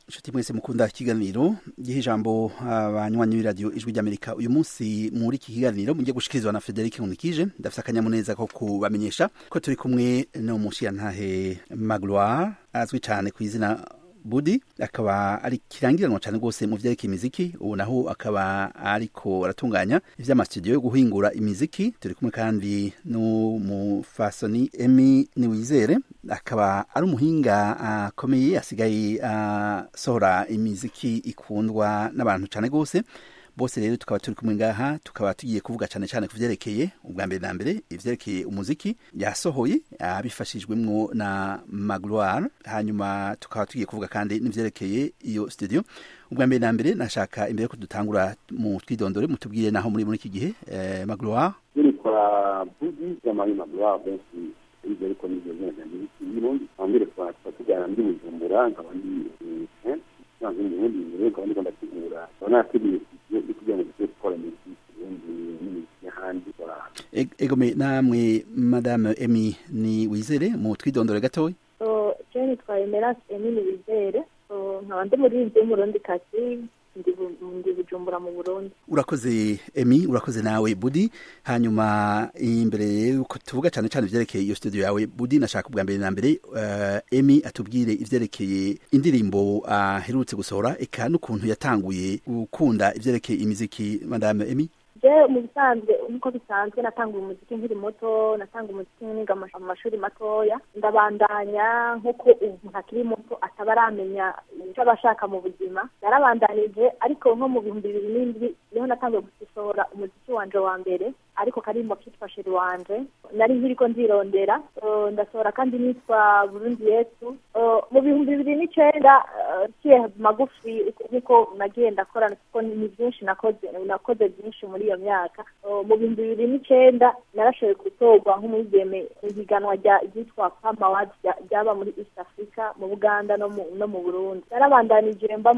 inshuti mwese mukunda ikiganiro giha ijambo abanywanyi b'iradiyo ijwi ry'amerika uyu munsi muri iki kiganiro mugiye gushikirizwa na frederic nkunikije ndafite akanyamuneza ko kubamenyesha ko turi kumwe n'umushiyantahe magloire azwi cyane ku izina budi akaba ari kirangiranwa cyane rwose mu vyerekeye imiziki ubu naho akaba ariko aratunganya ivy'amasitudiyo yo guhingura imiziki turi kumwe kandi n'umufasoni emi niwizere akaba ari umuhinga akomeye uh, asigaye asohora uh, imiziki ikundwa n'abantu cyane rwose bose rero tukaba turi kumwe ngaha tukaba tugiye kuvuga cyane cyane ku vyerekeye ubwa mbere na mbere ivyerekeye umuziki yasohoye abifashijwemwo na magloire hanyuma tukaba tugiye kuvuga kandi n'ivyerekeye iyo studio ubwa mbere na mbere nashaka imbere ko dutangura mu twidondore mutubwire naho muri muri iki gihe eh, magloire nitwa budi jamani magloire benshi ibyo ariko nibyo neza ni ibirundi ambere kwa tujyana ndi bujumbura nkaba ndi nsanzwe mu bundi mbere nkaba ndiko ndategura nkaba nateguye kugira ngo dushobore gukora imiziki ubundi n'imiziki y'ahandi egome namwe madame emi ni wizere mu twidondore gatoya je nitwa emerance emi ni wizere nkaba ndi muririmbyi w'umurundi kazi ndi bujumbura mu burundi urakoze emi urakoze nawe budi hanyuma imbere yuko tuvuga cyane cyane ivyerekeye iyo studio yawe budi nashaka ubwa mbere na mbere uh, emi atubwire ivyerekeye indirimbo aherutse uh, gusohora eka n'ukuntu yatanguye gukunda ivyerekeye imiziki madame emi je mu bisanzwe nkuko bisanzwe natanguye umuziki nkiri muto natanga umuziki niga mu mashuri matoya ndabandanya nk'uko umuntu akiri muto ataba aramenya icyo aba ashaka mu buzima narabandanije ariko nko mu bihumbi bibiri n'indwi niho natangiye gusohora umuziki wanje wa mbere ariko karimbo kitwa sheri wanje nari nkiriko ndirondera ndasohora kandi nitwa burundi yesu mu bihumbi bibiri n'icenda ciye magufi nkuko nagiye ndakora kuko ni byinshi nakoze nakoze byinshi muri iyo myaka mu bihumbi bibiri n'icenda narashoboye gutorwa nk'umwigeme ihiganwa ryitwa pama awards ryaba muri east africa mu buganda no mu burundi narabandanije mba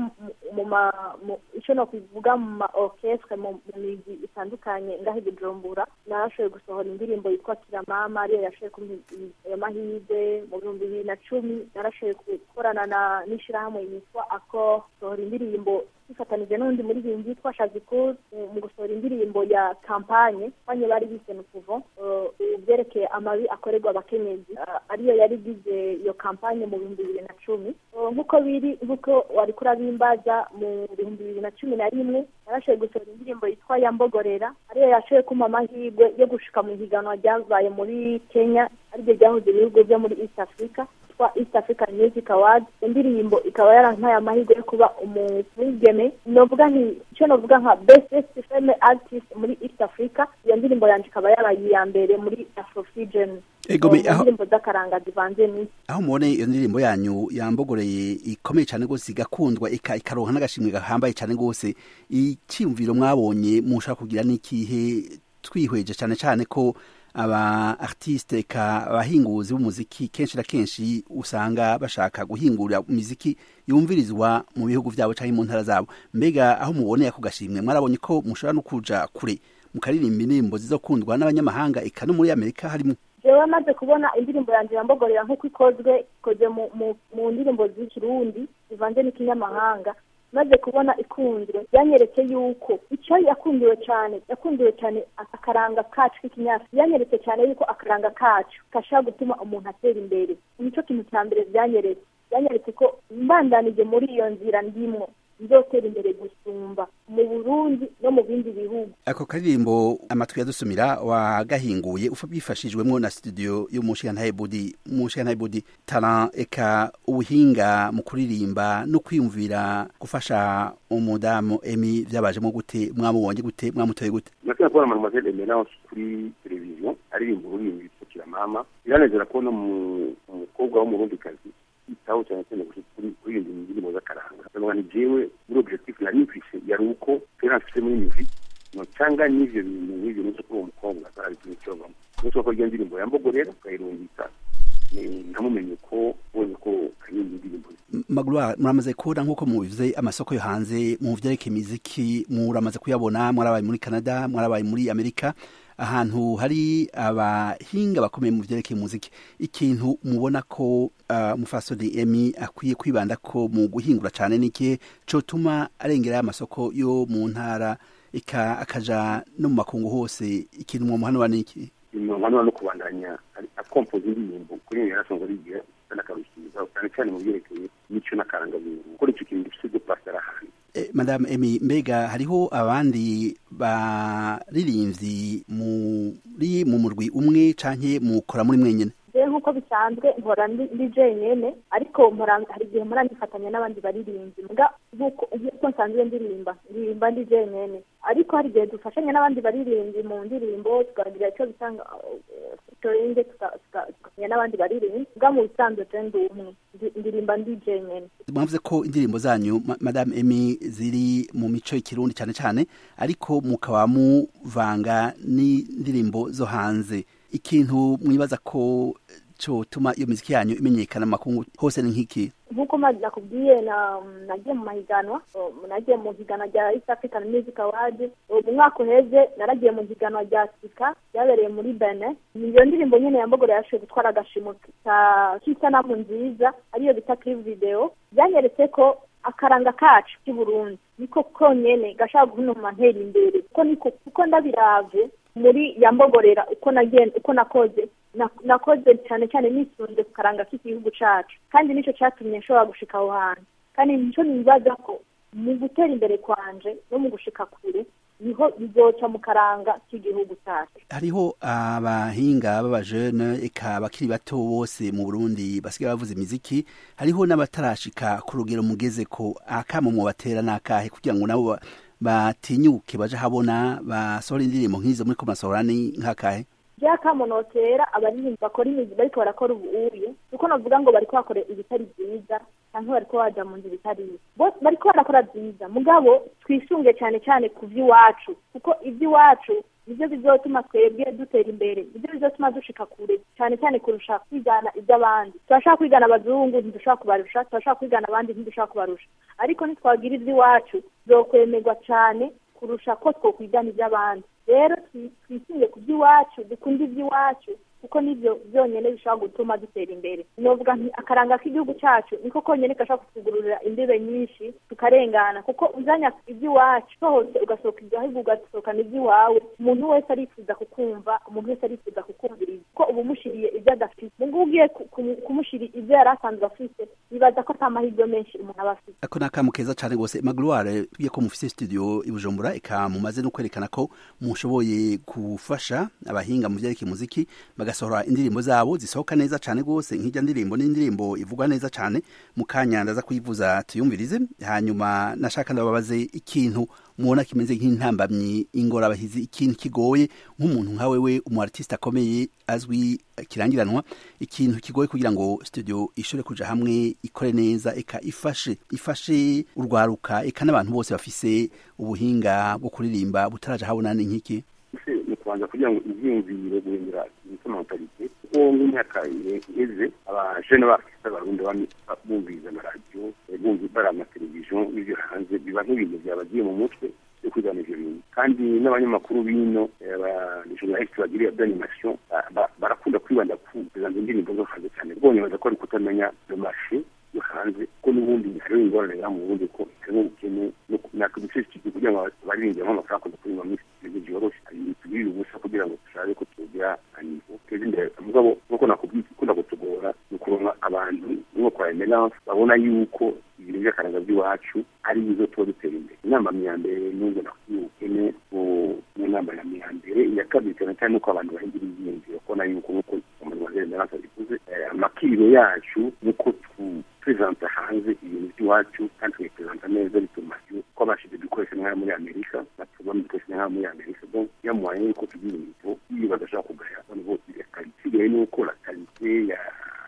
mu ico no kuvuga mu ma orchestre mu migi itandukanye ngaho i bujumbura narashoboye gusohora indirimbo yitwa kiramama ariyo yashoboye kumpa ayo mahirwe mu bihumbi bibiri na cumi narashoboye gukorana n'ishirahamwe yitwa accord sohora indirimbo dufatanije n'undi muririmbyi yitwa shazikuru mu gusohora indirimbo ya kampanye banye bari bise nukuvo byerekeye amabi akorerwa abakenyezi ariyo yari igize iyo kampanye mu bihumbi bibiri na cumi nk'uko biri nk'uko wari kurabimbaza mu bihumbi bibiri na cumi na rimwe yarashoboye gusohora indirimbo yitwa yambogorera ariyo yashoboye kumpa amahirwe yo gushika mu higanwa ryabaye muri kenya ariryo ryahuze ibihugu byo muri east africa yitwa east african music award indirimbo ikaba yarampaye amahirwe yo kuba umwigeme novuga nti icyo novuga nka best female artist muri east africa iyo ndirimbo yanje ikaba yaraye iya mbere muri afrofusion indirimbo z'akaranga zivanze n'isi aho mubone iyo ndirimbo yanyu yambogoreye ikomeye cyane rwose igakundwa ikaronka n'agashimwe gahambaye cyane rwose icyiyumviro mwabonye mushaka kugira n'ikihe twihweje cyane cyane ko aba artiste ka abahinguzi b'umuziki kenshi na kenshi usanga bashaka guhingura imiziki yumvirizwa mu bihugu byabo cyangwa mu ntara zabo mbega aho muboneye ako gashimwe mwarabonye ko mushobora no kuja kure mukaririmba indirimbo zizokundwa n'abanyamahanga eka no muri amerika harimo jewe maze kubona indirimbo yanjye yambogorera nk'uko ikozwe ikoze mu ndirimbo z'ikirundi zivanze n'ikinyamahanga maze kubona ikunzwe byanyeretse yuko icyo yakundiwe cyane yakundiwe cyane akaranga kacu k'ikinyafurika byanyeretse cyane yuko akaranga kacu gashobora gutuma umuntu atera imbere nicyo kintu cya mbere byanyeretse byanyeretse ko mbandanije muri iyo nzira ndimwo nzotera imbere gusumba mu burundi no mu bindi bihugu ako karirimbo amatwi yadusumira wagahinguye bifashijwemo na studio y'umushigantahe budi umushigantahe budi talent eka ubuhinga mu kuririmba no kwiyumvira gufasha umudamu emi byabajemo gute mwamubonye gute mwamutoye gute nakwiye kubona mademoiselle emerance kuri televiziyo aririmba ururimi rwitwa mama biranezera kubona umukobwa w'umurundikazi yitaho cyane cyane kuririmba indirimbo z'akaranga ndavuga ni jewe muri objectif nari mfise yari uko kera mfise muri muziki nocanga n'ivyo bintu n'ivyo nico kuri uwo mukobwa atarabikintu covamo nico ko rya ndirimbo yambogorera ukayirungika namumenye ko ubonye ko karirimba indirimbo magloire muramaze kubona nk'uko mubivuze amasoko yo hanze mu vyerekeye imiziki muramaze kuyabona mwarabaye muri canada mwarabaye muri amerika ahantu hari abahinga bakomeye mu vyerekeye umuziki ikintu mubona ko uh, mufasoni emi akwiye kwibanda ko mu guhingura cane niki cotuma arengera amasoko yo mu ntara ika akaja no mu makungu hose ikintu mwomuhanura niki impanuro no kubandanya akompoza indirimbo kuri iyo yarasonga rigiye n'akarushiza cyane cyane mu byerekeye n'icyo n'akarangamuntu gukora icyo kintu gifite pasitara ahantu madame emi mbega hariho abandi baririmbyi muri mu murwi umwe canke mukora muri mwenyene je nk'uko bisanzwe nkora ndi jenyene ariko hari igihe mpora nifatanya n'abandi baririmbyi mbwa nk'uko nsanzwe ndirimba ndirimba ndi jenyene ariko hari igihe dufashanya n'abandi baririmbyi mu ndirimbo tukagira icyo bitanga featuring tukamenya n'abandi baririmbyi mbwa mu bisanzwe je ndi umwe ndirimba ndi jenyene mwavuze ko indirimbo zanyu madame emi ziri mu mico y'ikirundi cyane cyane ariko mukaba muvanga n'indirimbo zo hanze ikintu mwibaza ko cotuma iyo miziki yanyu imenyekana makungu hose ni nk'iki nk'uko nakubwiye nagiye mu mahiganwa nagiye mu higanwa rya east african music award mu mwaka uheze naragiye mu higanwa rya sika ryabereye muri bene iyo ndirimbo nyene yambogoro yashoboye gutwara agashimo k'isanamu nziza ariyo bita clip video byanyeretse ko akaranga kacu k'iburundi niko konyene gashaka guhunuma ntera imbere kuko niko kuko ndabiravye muri yambogorera uko nagenda uko nakoze nakoze cyane cyane nisunze ku karanga k'igihugu cacu kandi nico catumye nshobora gushika aho hantu kandi nico nibaza ko mu gutera imbere kwanje no mu gushika kure niho bizoca mu karanga k'igihugu cyacu hariho abahinga b'abajene eka abakiri bato bose mu burundi basigaye bavuza imiziki hariho n'abatarashika ku rugero mugeze ko akamo mu batera n'akahe kugira ngo nabo batinyuke baje habona basohora indirimbo nk'izo muri ko masohora ni nk'akahe bya kamonotera abaririmbi bakora imiziki bariko barakora ubuye kuko navuga ngo bariko bakora ibitari byiza canke bariko baja mu nzu bitari bose bariko barakora byiza mugabo twisunge cyane cyane ku vy'iwacu kuko ivy'iwacu nivyo bizotuma twebwe dutera imbere nivyo bizotuma dushika kure cyane cyane kurusha kwigana ivy'abandi turashaka kwigana abazungu ntidushaka kubarusha turashaka kwigana abandi ntidushaka kubarusha ariko nitwagira ivy'iwacu zokwemerwa cane kurusha ko twokwigana ivy'abandi rero twisunge ku by'iwacu dukunde iby'iwacu kuko nibyo byonyine bishobora gutuma dutera imbere novuga nti akaranga k'igihugu cyacu niko konyine gashobora kutugururira imbibe nyinshi tukarengana kuko uzanya iby'iwacu hose ugasohoka igihugu ugasohokana iby'iwawe umuntu wese arifuza kukumva umuntu wese arifuza kukumviriza kuko uba umushiriye ibyo adafite mu ngubu ugiye kumushira ibyo yari asanzwe afite bibaza ko ata mahirwe menshi umuntu aba afite ako ni akamu keza cyane rwose magloire tugiye ko mufise studio i bujumbura eka mumaze no kwerekana ko mushoboye gufasha abahinga mu vyerekeye umuziki bagasohora indirimbo zabo zisohoka neza cyane rwose nk'ijya ndirimbo n'indirimbo ivugwa neza cyane mu kanya ndaza kuyivuza tuyumvirize hanyuma nashaka ndababaze ikintu mubona kimeze nk'intambamyi ingorabahizi ikintu kigoye nk'umuntu nka wewe umu artiste akomeye azwi kirangiranwa ikintu kigoye kugira ngo studio ishobore kuja hamwe ikore neza eka ifashe ifashe urwaruka eka n'abantu bose bafise ubuhinga bwo kuririmba butaraja habona ni nk'iki ni kubanza kugira ngo ivyiyumviro guhindura imisomantarite kuko nk'imyaka iheze abajene b'abakirisitu b'abarundi bumviriza amaradiyo bari amateleviziyo n'ibyo hanze biba nk'ibintu byabagiye mu mutwe yo kwigana ivyo bintu kandi n'abanyamakuru bino abajournaliste bagiriye d'animation barakunda kwibanda ku kuzanza indirimbo zo hanze cyane rwonye baza ko ari kutamenya le marché yo hanze ko n'ubundi hariho ingorane ya mu burundi ko harimo ubukene natwe duce iki kugira ngo baririmbire nk'amafaranga kuza kuririmba muri ibintu byoroshe tugirire ubusa kugira ngo dushake ko tugira anivo teze imbere mugabo nk'uko nakubwiye ikunda kutugora ni ukuronka abantu nko kwa emerance babona yuko ibintu by'akaranga by'iwacu ari bizo tuba dutera imbere inama ya mbere n'ubwo nakubwiye ubukene mu nama ya mbere iya kabiri cyane cyane nuko abantu bahingira ibyiyumviro kubona yuko nk'uko umunyamaguru emerance abivuze amakiriro yacu nuko tuprezanta hanze ibintu by'iwacu kandi tukabiprezanta neza bituma ko abashije dukoresha nk'aya muri amerika batubona dukoresha nk'aya muri amerika donc yamuhaye yuko tugira ibintu iyo badashobora kugaya abantu bose isigaye ni uko la kalite ya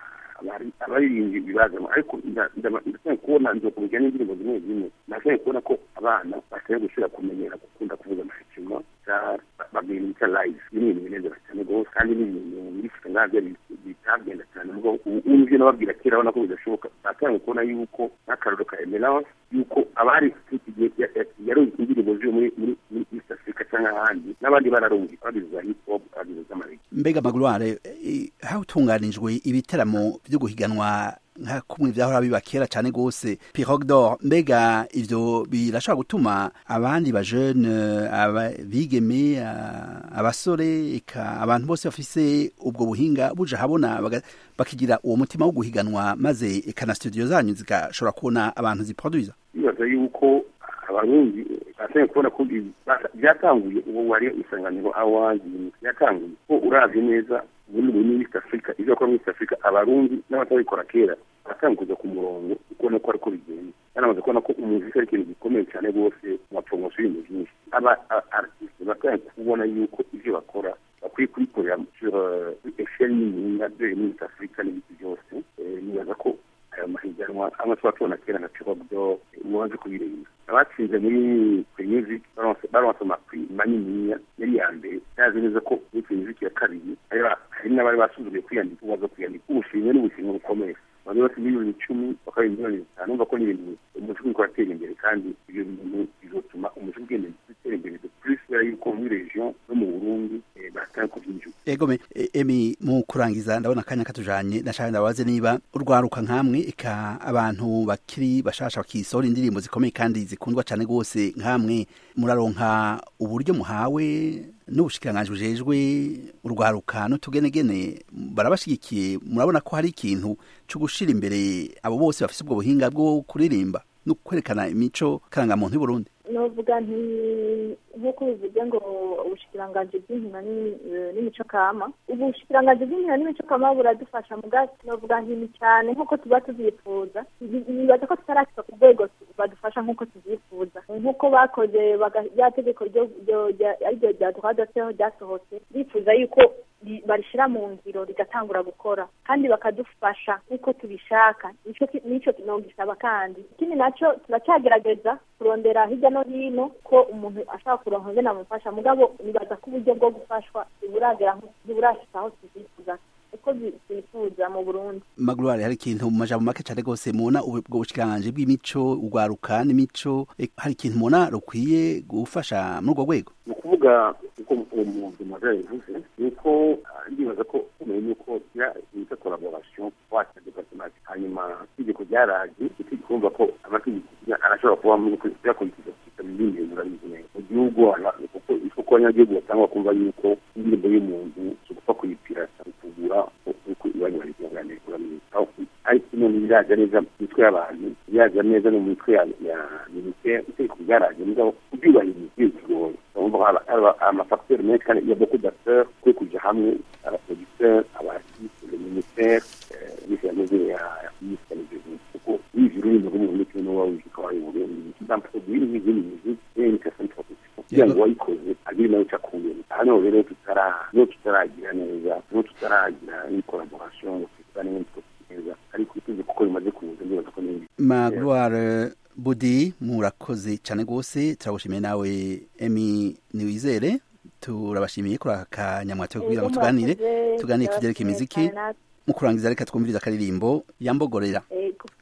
abaririmbyi bibazamo ariko ndashaka kubona nzokumenya n'indirimbo zimwe zimwe ndashaka kubona ko abana bashobora gusubira kumenyera gukunda kuvuga amahekima babwira bita live ni ibintu binezera cyane rwose kandi ni ibintu birifite nkabyo bitagenda cyane ubwo ubu nababwira kera abona ko bidashoboka batanga kubona yuko nk'akararo ka emerance yuko abari yaronse indirimbo zo muri muri east africa cyangwa ahandi n'abandi bararungi abagize za hip hop abagize z'amarege mbega magurware hatunganijwe ibiteramo byo guhiganwa nka kumwe vyahora biba kera cane gose Pirogue d'Or mbega ivyo birashobora gutuma abandi ba jeune abigeme abasore eka abantu bose bafise ubwo buhinga buja habona bakigira uwo mutima wo guhiganwa maze eka na studio zanyu zigashobora kubona abantu ziproduiza bibaza yuko abarundi batangiye kubona ko byatanguye uwo wari isanganiro awandi byatanguye ko uravye neza ubundi muri East Africa ivyo bakora muri East Africa abarundi n'abatabikora kera batangiye kuza ku murongo ukubona ko ariko bigenda yaramaze kubona ko umuziki ari ikintu gikomeye cyane rwose mu mapromotion y'ibintu byinshi aba artiste batangiye kubona yuko ivyo bakora bakwiye kubikorera sur echelle niniya dore muri East Africa n'ibiti byose nibaza ko ayo mahiganwa amwe tuba tubona kera na Pirogue ubanze kubireba abatsinze muri music baronse amakwi maniniya yari ya mbere yazi neza ko muri music ya kabiri hari n'abari basuzuguye kwiyandika ubaza kwiyandika ubushimwe n'ubushimwe bukomeye abantu bose miliyoni icumi bakaba miliyoni zitanu umva ko ni ibintu umuco uriko uratera imbere kandi ibyo bintu bizotuma umuco ugenda utera imbere de plus kubera yuko muri region no mu burundi batanga kuvyinjura egome emi mu kurangiza ndabona akanya katujanye nashaka ndabaze niba urwaruka nkamwe eka abantu bakiri bashasha bakisohora indirimbo zikomeye kandi zikundwa cane gose nkamwe muraronka uburyo muhawe n'ubushikiranganji bujejwe urwaruka n'utugenegene barabashigikiye murabona ko hari ikintu co gushira imbere abo bose bafise ubwo buhinga bwo kuririmba no kwerekana imico karangamuntu y'uburundi novuga nti nk'uko bivuze ngo ubushikiranganji bw'inkino n'imico kama ubushikiranganji bw'inkino n'imico kama buradufasha mugati novuga nti cyane nk'uko tuba tuvyifuza nibaza ko tutarashika ku rwego badufasha nk'uko tuvyifuza nk'uko bakoze rya tegeko ariryo rya droit d'auteur ryasohotse bifuza yuko barishira mu ngiro rigatangura gukora kandi bakadufasha nk'uko tubishaka nico nogisaba kandi ikindi naco turacyagerageza kurondera hirya no hino ko umuntu ashaka kuronka ngene amufasha mugabo nibaza ko uburyo bwo gufashwa ntiburagera ntiburashika aho tuvyifuza uko twifuza mu burundi magurwari hari ikintu mu majambo make cane rwose mubona ubwo bushikiranganji bw'imico urwaruka n'imico hari ikintu mubona rukwiye gufasha muri urwo rwego ni ukuvuga uko umuntu mazara yavuze ni uko ndibaza ko umenye nuko ya bita collaboration wacu departement hanyuma itegeko ryaraje kumva ko amategeko arashobora kuba yakurikiza ibindi bintu urabizi neza mu gihugu kuko isoko abanyagihugu batangwa kumva yuko indirimbo y'umuntu si ugupfa kuyipirata kugura uko iwanyu barikunganira urabizi ariko none biraza neza mu mitwe y'abantu biraza neza no mu mitwe ya minisiteri itegeko ryaraje mugabo kubyubahiriza bigoye urumva amafacteur menshi kandi ya beaucoup d'acteurs kwe kuja hamwe abaproducteur abaartiste le ministère bise yameze ya ministère de kuko wizi ururimi rw'umuntu kimwe n'uba wizi ko wari uburundi ndamproduire n'izindi musique et une personne profession kugira ngo wayikoze agire nawe icyo akuyemo aha niho rero tutara niho tutaragira neza niho tutaragira une collaboration tutara n'ibindi neza ariko itegeko kuko rimaze kuza ndibaza ko n'ibindi magloire budi murakoze cyane rwose turagushimiye nawe emi niwizere turabashimiye kuri aka kanyamwate kugira ngo tuganire tuganire ku byerekeye imiziki mu kurangiza reka twumviriza akaririmbo yambogorera